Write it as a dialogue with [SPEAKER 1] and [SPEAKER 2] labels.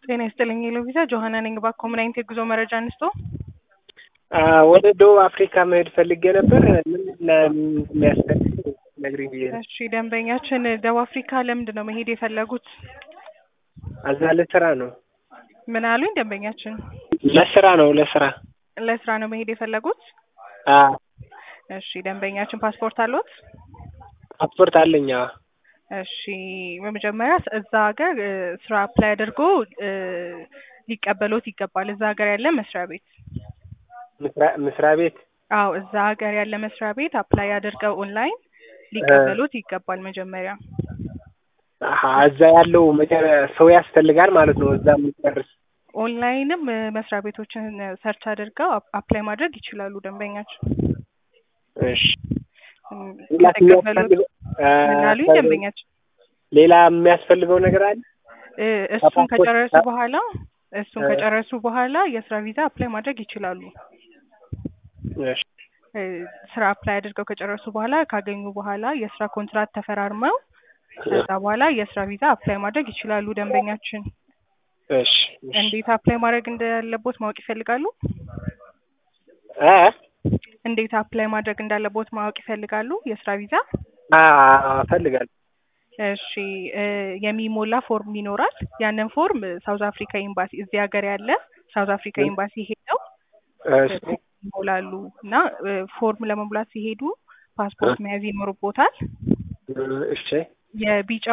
[SPEAKER 1] ጤና ይስጥልኝ ሎቪዛ ጆሀና ነኝ። እባክዎ ምን አይነት የጉዞ መረጃ እንስጦ?
[SPEAKER 2] ወደ ደቡብ አፍሪካ መሄድ ፈልጌ ነበር። ምን እንደሚያስፈልግ ነግሪኝ ብዬ ነው።
[SPEAKER 1] እሺ ደንበኛችን ደቡብ አፍሪካ ለምንድን ነው መሄድ የፈለጉት?
[SPEAKER 2] እዛ ለስራ ነው።
[SPEAKER 1] ምን አሉኝ ደንበኛችን?
[SPEAKER 2] ለስራ ነው ለስራ።
[SPEAKER 1] ለስራ ነው መሄድ የፈለጉት?
[SPEAKER 2] አዎ
[SPEAKER 1] እሺ ደንበኛችን ፓስፖርት አለዎት?
[SPEAKER 2] ፓስፖርት አለኝ። አዎ
[SPEAKER 1] እሺ በመጀመሪያ እዛ ሀገር እ ስራ አፕላይ አድርጎ እ ሊቀበሎት ይገባል። እዛ ሀገር ያለ መስሪያ ቤት
[SPEAKER 2] መስሪያ መስሪያ ቤት
[SPEAKER 1] አዎ እዛ ሀገር ያለ መስሪያ ቤት አፕላይ አድርገው ኦንላይን ሊቀበሎት ይገባል መጀመሪያ።
[SPEAKER 2] አሀ እዛ ያለው መጀመሪያ ሰው ያስፈልጋል ማለት ነው። እዛ የሚጨርስ
[SPEAKER 1] ኦንላይንም እ መስሪያ ቤቶችን ሰርች አድርገው አፕ- አፕላይ ማድረግ ይችላሉ ደንበኛችን።
[SPEAKER 2] እሺ
[SPEAKER 1] እም
[SPEAKER 2] ሌላ
[SPEAKER 1] ከተቀበሉት
[SPEAKER 2] የሚያስፈልገው
[SPEAKER 1] ምን አሉኝ
[SPEAKER 2] እ
[SPEAKER 1] ደንበኛችን?
[SPEAKER 2] ሌላ የሚያስፈልገው ነገር አለ?
[SPEAKER 1] እ እሱን
[SPEAKER 2] ከፓስፖርት
[SPEAKER 1] ከጨረሱ
[SPEAKER 2] ጋር-
[SPEAKER 1] በኋላ እሱን
[SPEAKER 2] እ
[SPEAKER 1] ከጨረሱ በኋላ የስራ ቪዛ አፕላይ ማድረግ ይችላሉ።
[SPEAKER 2] እሺ
[SPEAKER 1] እ ስራ አፕላይ አድርገው ከጨረሱ በኋላ ካገኙ በኋላ የስራ ኮንትራት ተፈራርመው ከዛ በኋላ የስራ ቪዛ አፕላይ ማድረግ ይችላሉ ደንበኛችን።
[SPEAKER 2] እሺ እሺ
[SPEAKER 1] እንዴት አፕላይ ማድረግ እንዳለቦት ማወቅ ይፈልጋሉ?
[SPEAKER 2] እ
[SPEAKER 1] እንዴት አፕላይ ማድረግ እንዳለቦት ማወቅ ይፈልጋሉ? የስራ ቪዛ
[SPEAKER 2] አዎ እፈልጋለሁ።
[SPEAKER 1] እሺ እ የሚሞላ ፎርም ይኖራል። ያንን ፎርም ሳውዝ አፍሪካ ኤምባሲ እዚህ ሀገር ያለ ሳውዝ አፍሪካ ኤምባሲ ሄደው
[SPEAKER 2] እሺ
[SPEAKER 1] ይሞላሉ እና እ ፎርም ለመሙላት ሲሄዱ ፓስፖርት መያዝ ይኖርቦታል።
[SPEAKER 2] እሺ
[SPEAKER 1] የቢጫ